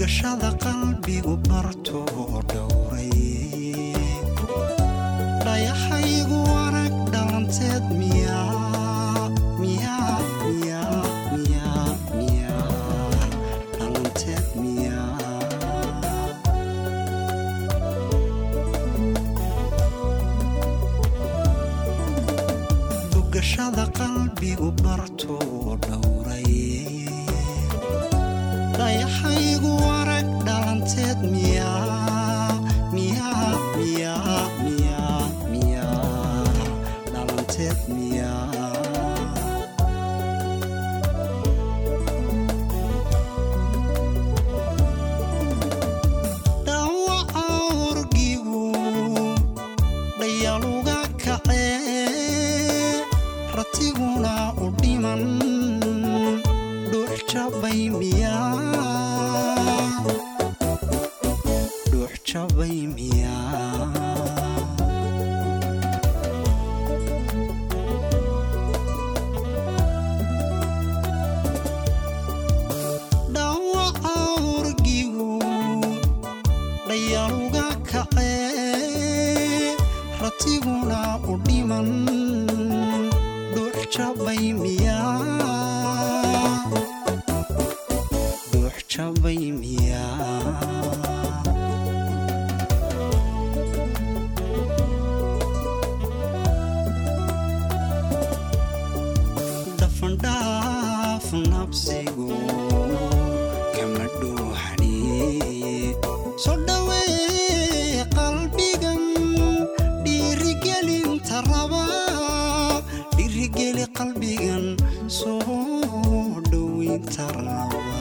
dugashada qalbigu bartoo dhowray dhayahaygu arag dhalanteed miyaa miyaa miyaa miyaa miyaa dhalanteed miyaa dugashada qalbigu bartoo dhowray dhayahaygu arag dhalanteed miyaa miyaa miyaa miyaa miyaa dhalanteed miyaa dhawaca orgigu dhayaluga kacee ratiguna u dhiman dhuux jabay miyaa dhuux jabay miyaa dhawaca orgigu dhayaluga kacee ratiguna u dhiman dhuux jabay miyaa dhuux jabay miyaa dhafandhaaf nabsigu kama dhuuxani soo dhawee qalbigan dhiirigelinta raba dhiirigeli qalbigan soo dhoweynta raba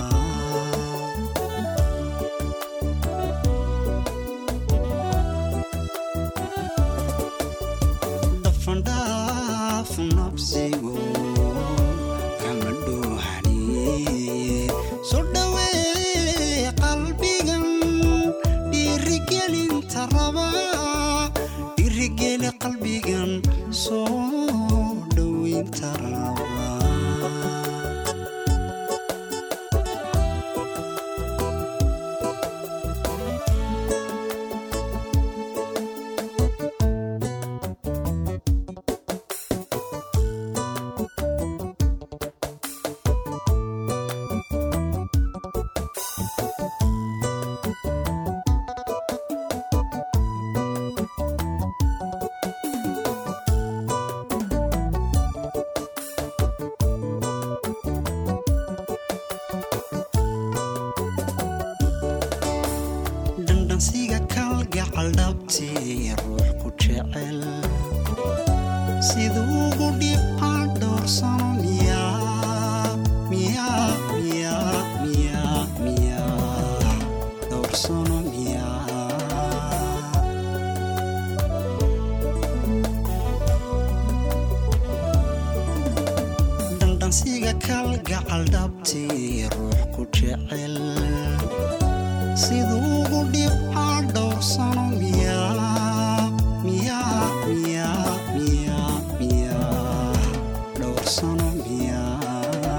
dhafandhaaf nabsigu kama dhuuxani soo dhawee qalbigan dhiirigelinta raba dhiirigeli qalbigan soo dhoweynta raba dhandhansiga kalgacal dhabtii ruux ku jecel siduugu dhibca dhowrsano miyaa miyaa miyaa miyaa miyaa dhowrsano miyaa dhandhansiga kalgacal dhabtii ruux ku jecel siduugu dhibca dhowrsano miyaa miyaa miyaa miyaa miyaa dhowrsano miyaa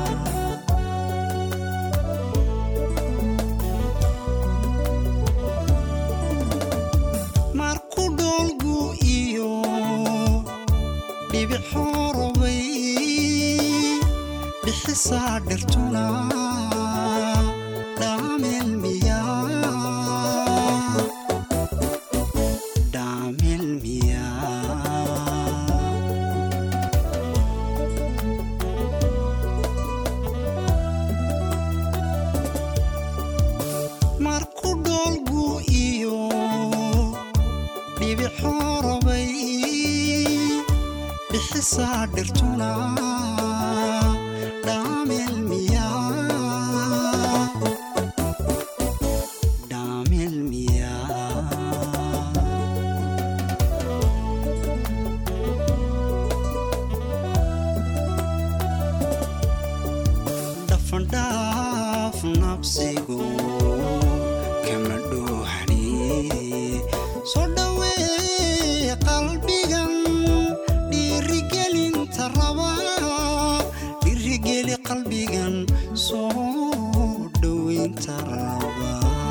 marku dhoolgu iyo dhibic horobay bixisaa dhirtuna dhaamel miyaa dhaamel miyaa marku dhoolgu iyo dhibic horobay bixisaa dhirtuna dhaamel miyaa dhaamel miyaa dhafandhaaf nabsigu kama dhuuxani soo dhawee qalbigan dhiirigelinta raba dhiirigeli qalbigan soo dhoweynta raba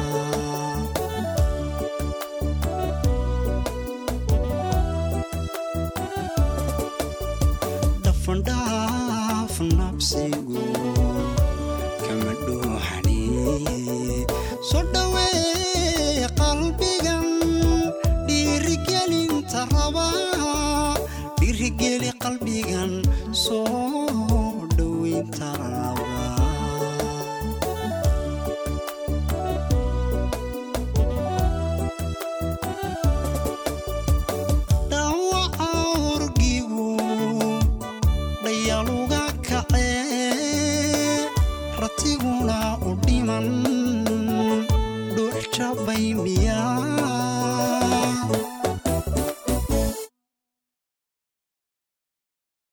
soo dhawee qalbigan dhiirigelinta rabaa dhiirigeli qalbigan soo dhoweynta rabaa dhawaca orgigu dhayaluga kacee ratiguna u dhiman dhuux jabay miyaa